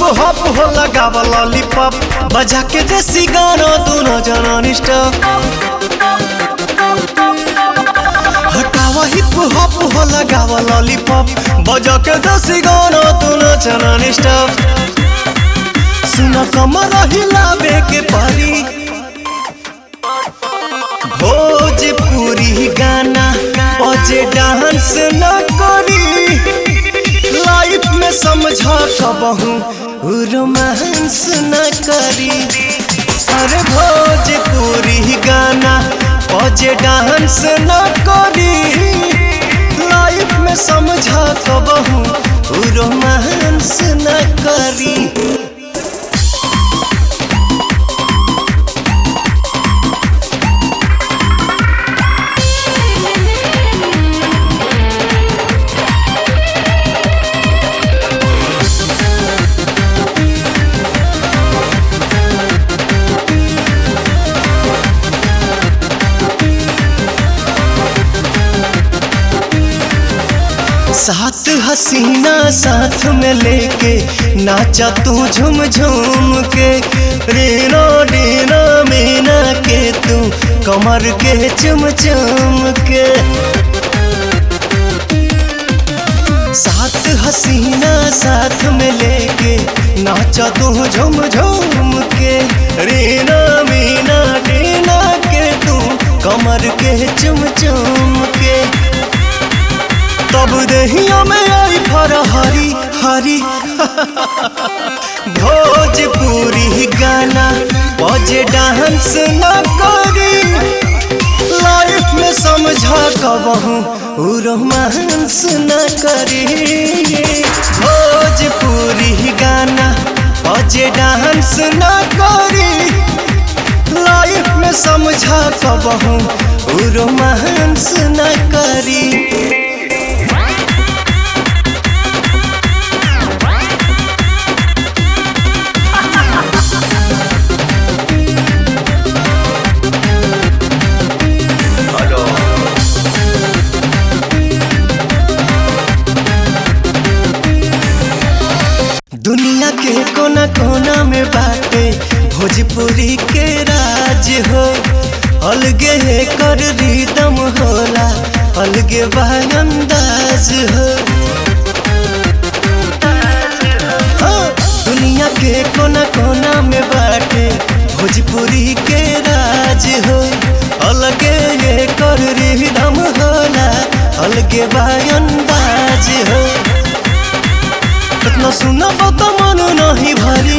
hop हो लगावा lollipop बजा के देसी गाना दोनों जना निष्ठा हटावा हिप हॉप हो लगावा लॉलीपॉप बजा के देसी गाना दोनों जना निष्ठा सुना कमर हिलावे के पारी भोजपुरी गाना बजे डांस न करी लाइफ में समझा कबहू रोमांस न करी अरे भोजपुरी गाना बजे डांस न करी लाइफ में समझा कबहू रोमांस न करी साथ हसीना साथ में लेके नाचा तू झूम झूम के रीना डीना मीना के तू कमर के चुम चुम के साथ हसीना साथ में लेके नाचा तू झूम झूम के रीना मीना डीना के तू कमर के चुम चुम के तब दहिया में आई फर हरी हरी भोजपुरी गाना बजे डांस न करी लाइफ में समझा कबहू रोमांस न करी भोजपुरी गाना बजे डांस न करी लाइफ में समझा कबहू रोमांस न करी दुनिया के कोना कोना में बाटे भोजपुरी के राज हो अलगे है कर रिदम होला अलगे बा अंदाज हो हाँ, दुनिया के कोना कोना में बाटे भोजपुरी के राज हो अलगे है कर रिदम होला अलगे बा अंदाज हो कितना सुना तो मन नहीं भरी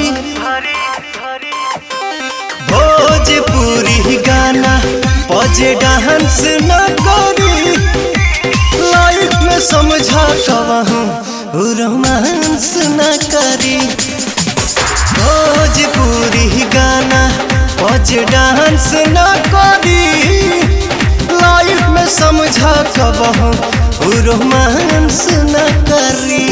भोजपुरी गाना बजे डांस न करी लाइफ में समझा कहूँ रोमांस न करी भोजपुरी गाना बजे डांस न करी लाइफ में समझा कहूँ रोमांस न करी